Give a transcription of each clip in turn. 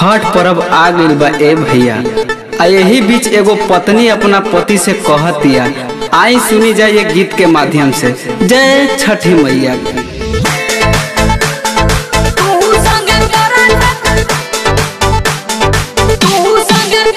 छठ पर्व आ गइल बा ए भैया आ यही बीच एगो पत्नी अपना पति से कहतिया आई सुनी जाए ये गीत के माध्यम से जय छठी मैया की। तू संग करत तू संग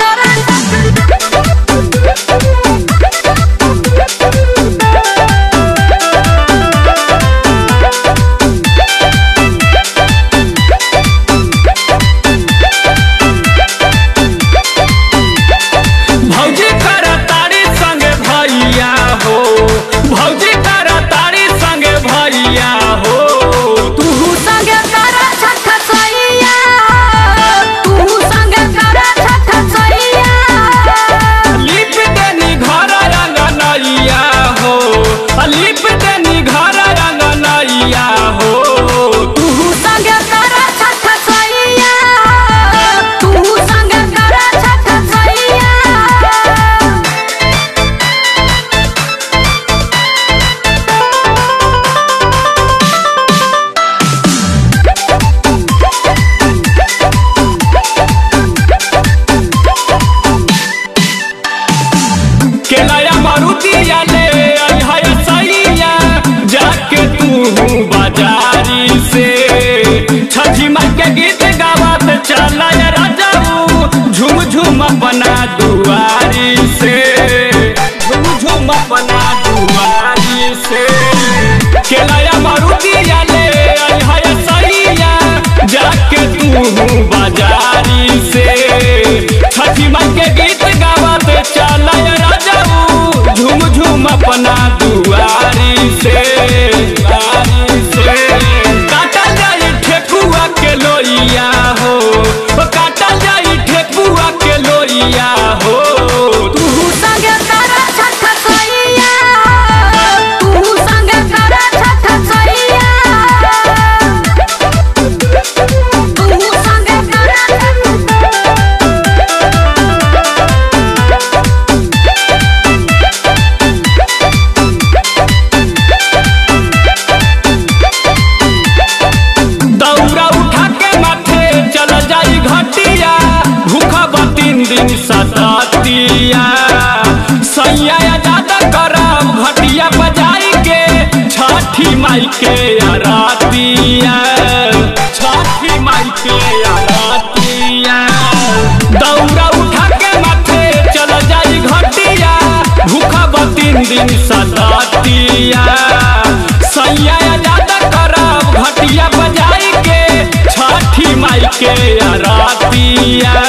भौजी करा तारी संगे भैया हो भौजी करा तारी संगे भैया हो तू संग करत छठ सैया तू संग करत छठ सैया लिप देनी घर रंगनैया हो लिप देनी घर रंगनैया हो तू संग करत छठ सैया तू संग करत छठ सैया केलाया मारुतिया ले अइहा सैया जाके तू बाजारी से छठी माई के गीत गावत चला राजाऊ झूम झूम अपना दुआरी से झूम झूम अपना दुआरी से केलाया मारुतिया ले अइहा सैया जाके तू बाजारी से छठी माई के गीत गावत चला राजाऊ झूम झूम अपना दुआरी से दुआरी से काटा जाई ठेकुआ के लोइया हो ओ काटा जाई ठेकुआ के लोइया हो तू संग करत छठ सैया तू संग करत छठ सैया तू संग करत दौरा उठा के माथे चल जाई घटिया भूखा तीन दिन सततिया सैया ज्यादा करब घटिया बजाई के छठी माई के आरतिया छठी माई के आरतिया दौरा उठा के माथे चल जाई घटिया भूखा तीन दिन सततिया सैया ज्यादा करब घटिया बजाई के छठी माई के आरतिया